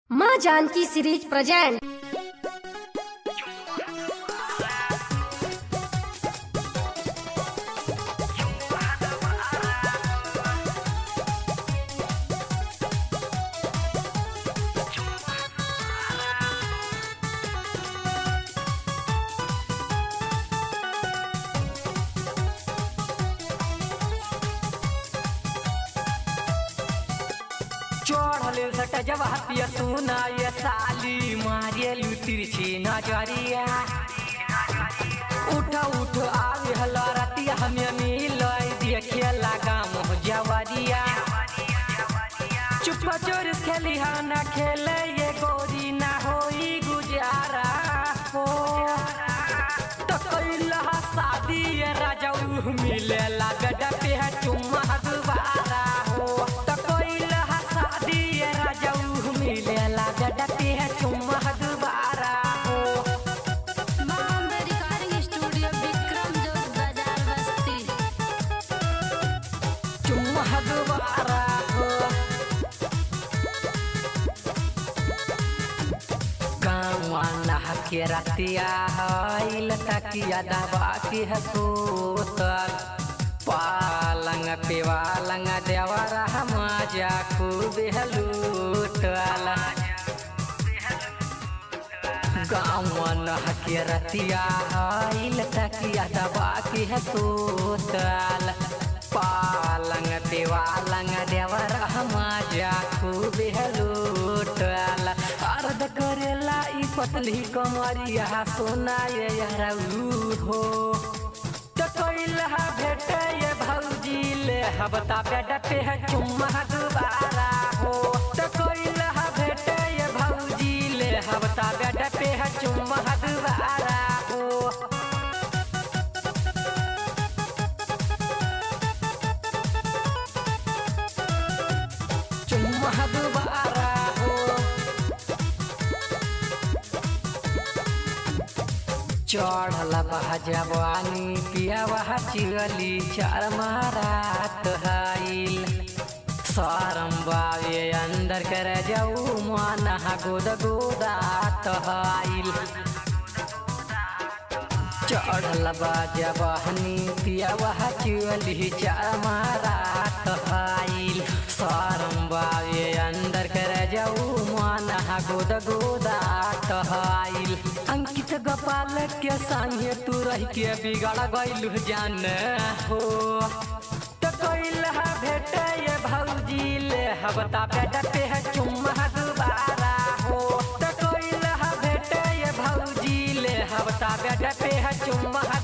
माँ Janaki series present चढ़ले सट जब हतिया सुना ये साली मारिए तिरछी नजरिया उठ उठ आवे हला रतिया हमें मिल देखे लगा मोह जवरिया चुप चोर खेली हा ना खेले ये गोरी ना होई गुजारा हो तो कैला शादी ये राजा मिले लागड पे है चुम्मा दुबारा हो तो कैला शादी ये राजा मिले लागड पे है चुम्मा दुबारा हो बॉम्बे रिकॉर्डिंग स्टूडियो विक्रम जोत बाजार बस्ती चुम्मा दुबारा हो गाँव के रतिया हईल तकिया दबा के हसूतल पालंग पे वालंग देवर मजा खूब लूटल गाँव के रतिया हईल तकिया दबा के हसूतल पालंग पे वालंग देवर मजा खूब लूटल अर्ध करेला ई पतली कमरिया सोना ये यारऊ हो तो कैला भेटे ये भौजी ले हबता बेड पे है चुम्मा दुबारा हो तो कैला भेटे ये भौजी ले हबता बेड पे है चुम्मा दुबारा हो चुम्मा दुबारा हो चढ़ल बहा जवानी पिया वहा चिरली चार मारात हाइल सरम बावे अंदर कर जाऊ मन गोद गोदात हाइल चढ़ल बा जवानी पिया वहा चिरली चार मारात हाइल सरम बावे अंदर कर जाऊ मन गोद गोदात हाइल अंकित गोपाल के संगे तू रह के बिगड़ गइलु जान हो तो कैला भेटे ये भौजी ले हबता बेड पे है चुम्मा दुबारा हो तो कैला भेटे ये भौजी ले हबता बेड पे है चुम्मा